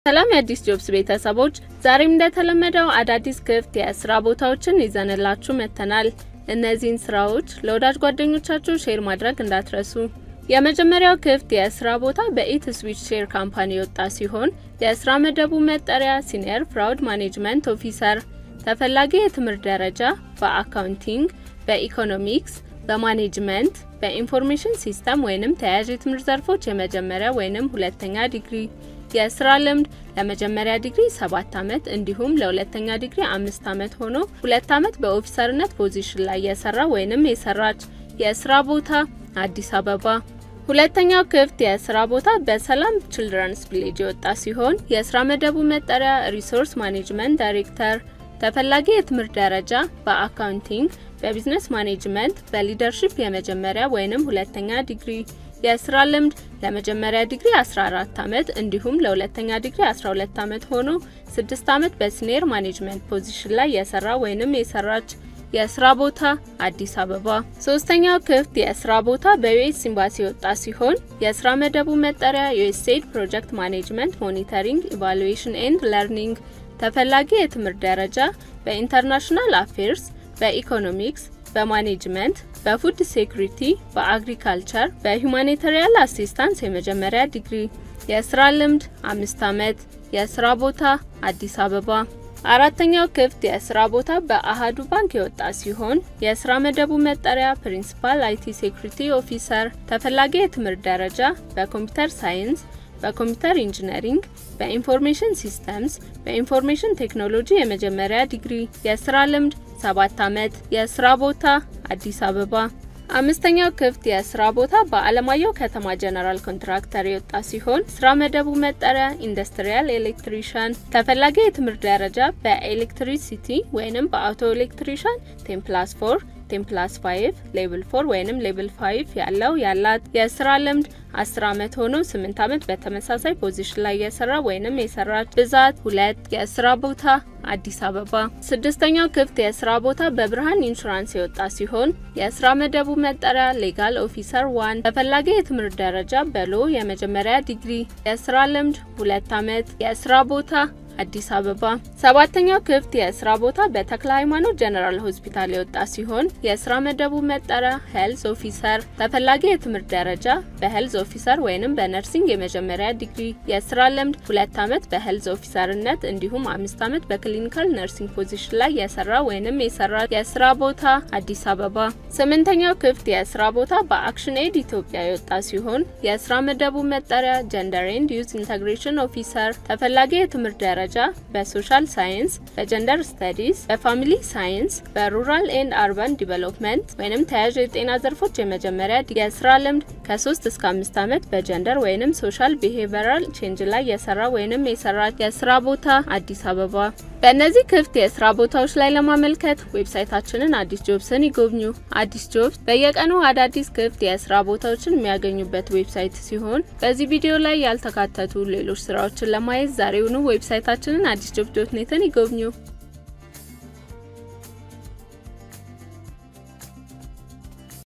ሰላም የአዲስ ጆብስ ቤተሰቦች፣ ዛሬም እንደተለመደው አዳዲስ ክፍት የስራ ቦታዎችን ይዘንላችሁ መጥተናል። እነዚህን ስራዎች ለወዳጅ ጓደኞቻችሁ ሼር ማድረግ እንዳትረሱ። የመጀመሪያው ክፍት የስራ ቦታ በኢት ስዊች ሼር ካምፓኒ የወጣ ሲሆን የስራ መደቡ መጠሪያ ሲኒየር ፍራውድ ማኔጅመንት ኦፊሰር፣ ተፈላጊ የትምህርት ደረጃ በአካውንቲንግ፣ በኢኮኖሚክስ፣ በማኔጅመንት፣ በኢንፎርሜሽን ሲስተም ወይንም ተያያዥ የትምህርት ዘርፎች የመጀመሪያ ወይንም ሁለተኛ ዲግሪ የስራ ልምድ ለመጀመሪያ ዲግሪ ሰባት አመት እንዲሁም ለሁለተኛ ዲግሪ አምስት አመት ሆኖ ሁለት አመት በኦፊሰርነት ፖዚሽን ላይ የሰራ ወይንም የሰራች። የስራ ቦታ አዲስ አበባ። ሁለተኛው ክፍት የስራ ቦታ በሰላም ችልድረንስ ቪሌጅ የወጣ ሲሆን የስራ መደቡ መጠሪያ ሪሶርስ ማኔጅመንት ዳይሬክተር፣ ተፈላጊ የትምህርት ደረጃ በአካውንቲንግ፣ በቢዝነስ ማኔጅመንት፣ በሊደርሺፕ የመጀመሪያ ወይንም ሁለተኛ ዲግሪ የስራ ልምድ ለመጀመሪያ ዲግሪ 14 አመት እንዲሁም ለሁለተኛ ዲግሪ 12 አመት ሆኖ 6 አመት በሲኒየር ማኔጅመንት ፖዚሽን ላይ የሰራ ወይንም የሰራች። የስራ ቦታ አዲስ አበባ። ሶስተኛው ክፍት የስራ ቦታ በዩኤስ ኤምባሲ የወጣ ሲሆን የስራ መደቡ መጠሪያ ዩኤስኤድ ፕሮጀክት ማኔጅመንት ሞኒተሪንግ ኢቫሉዌሽን ኤንድ ለርኒንግ፣ ተፈላጊ የትምህርት ደረጃ በኢንተርናሽናል አፌርስ፣ በኢኮኖሚክስ በማኔጅመንት በፉድ ሴኩሪቲ በአግሪካልቸር በሁማኒታሪያን አሲስታንስ የመጀመሪያ ዲግሪ የስራ ልምድ አምስት አመት የስራ ቦታ አዲስ አበባ። አራተኛው ክፍት የስራ ቦታ በአሃዱ ባንክ የወጣ ሲሆን የስራ መደቡ መጠሪያ ፕሪንሲፓል አይቲ ሴኩሪቲ ኦፊሰር ተፈላጊ የትምህርት ደረጃ በኮምፒውተር ሳይንስ በኮምፒውተር ኢንጂነሪንግ በኢንፎርሜሽን ሲስተምስ በኢንፎርሜሽን ቴክኖሎጂ የመጀመሪያ ዲግሪ የስራ ልምድ ሰባት አመት የስራ ቦታ አዲስ አበባ። አምስተኛው ክፍት የስራ ቦታ በአለማየሁ ከተማ ጀነራል ኮንትራክተር የወጣ ሲሆን ስራ መደቡ መጠሪያ ኢንዱስትሪያል ኤሌክትሪሻን ተፈላጊ የትምህርት ደረጃ በኤሌክትሪሲቲ ወይንም በአውቶ ኤሌክትሪሻን ቴን ፕላስ ፎር ቴን ፕላስ ፋይቭ ሌብል ፎር ወይንም ሌብል ፋይቭ ያለው ያላት የስራ ልምድ አስር አመት ሆኖ ስምንት አመት በተመሳሳይ ፖዚሽን ላይ የሰራ ወይንም የሰራች። ብዛት ሁለት የስራ ቦታ አዲስ አበባ። ስድስተኛው ክፍት የስራ ቦታ በብርሃን ኢንሹራንስ የወጣ ሲሆን የስራ መደቡ መጠሪያ ሌጋል ኦፊሰር ዋን ተፈላጊ የትምህርት ደረጃ በሎ የመጀመሪያ ዲግሪ የስራ ልምድ ሁለት አመት የስራ ቦታ አዲስ አበባ። ሰባተኛው ክፍት የስራ ቦታ በተክለ ሃይማኖት ጀነራል ሆስፒታል የወጣ ሲሆን የስራ መደቡ መጠሪያ ሄልዝ ኦፊሰር ተፈላጊ የትምህርት ደረጃ በሄልዝ ኦፊሰር ወይንም በነርሲንግ የመጀመሪያ ዲግሪ የስራ ልምድ ሁለት አመት በሄልዝ ኦፊሰርነት እንዲሁም አምስት አመት በክሊኒካል ነርሲንግ ፖዚሽን ላይ የሰራ ወይንም የሰራ የስራ ቦታ አዲስ አበባ። ስምንተኛው ክፍት የስራ ቦታ በአክሽን ኤድ ኢትዮጵያ የወጣ ሲሆን የስራ መደቡ መጠሪያ ጀንደር ኤንድ ዩዝ ኢንተግሬሽን ኦፊሰር ተፈላጊ የትምህርት ደረጃ በሶሻል ሳይንስ፣ በጀንደር ስተዲስ፣ በፋሚሊ ሳይንስ፣ በሩራል ኤንድ አርባን ዲቨሎፕመንት ወይንም ተያያዥ የጤና ዘርፎች የመጀመሪያ የስራ ልምድ ከ3 እስከ 5 አመት በጀንደር ወይንም ሶሻል ቢሄቪራል ቼንጅ ላይ የሰራ ወይንም የሰራ የስራ ቦታ አዲስ አበባ። በእነዚህ ክፍት የስራ ቦታዎች ላይ ለማመልከት ዌብሳይታችንን አዲስ ጆብስን ይጎብኙ። አዲስ ጆብስ በየቀኑ አዳዲስ ክፍት የስራ ቦታዎችን የሚያገኙበት ዌብሳይት ሲሆን በዚህ ቪዲዮ ላይ ያልተካተቱ ሌሎች ስራዎችን ለማየት ዛሬውኑ ዌብሳይታችንን አዲስ ጆብ ዶት ኔትን ይጎብኙ።